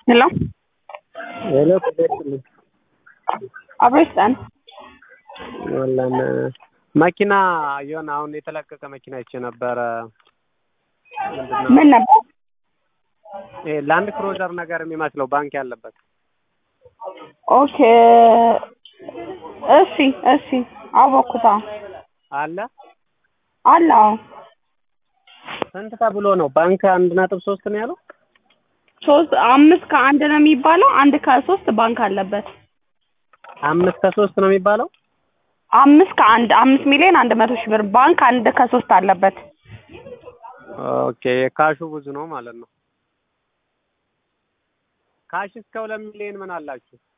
ሄሎ ሄሎ ቅደስልኝ አብረስታን ወላን መኪና የሆነ አሁን የተለቀቀ መኪና አይቼ ነበረ። ምንድነው ምን ነበር? ይሄ ላንድ ክሮዘር ነገር የሚመስለው ባንክ ያለበት ኦኬ እሺ እሺ አወኩታ አለ። አለ አዎ ስንት ተብሎ ነው? ባንክ አንድ ነጥብ ሶስት ነው ያለው። ሶስት አምስት ከአንድ ነው የሚባለው አንድ ከሶስት ባንክ አለበት አምስት ከሶስት ነው የሚባለው። አምስት ከአንድ አምስት ሚሊዮን አንድ መቶ ሺህ ብር ባንክ አንድ ከሶስት አለበት ኦኬ ካሹ ብዙ ነው ማለት ነው። ካሽ እስከ ሁለት ሚሊዮን ምን አላችሁ?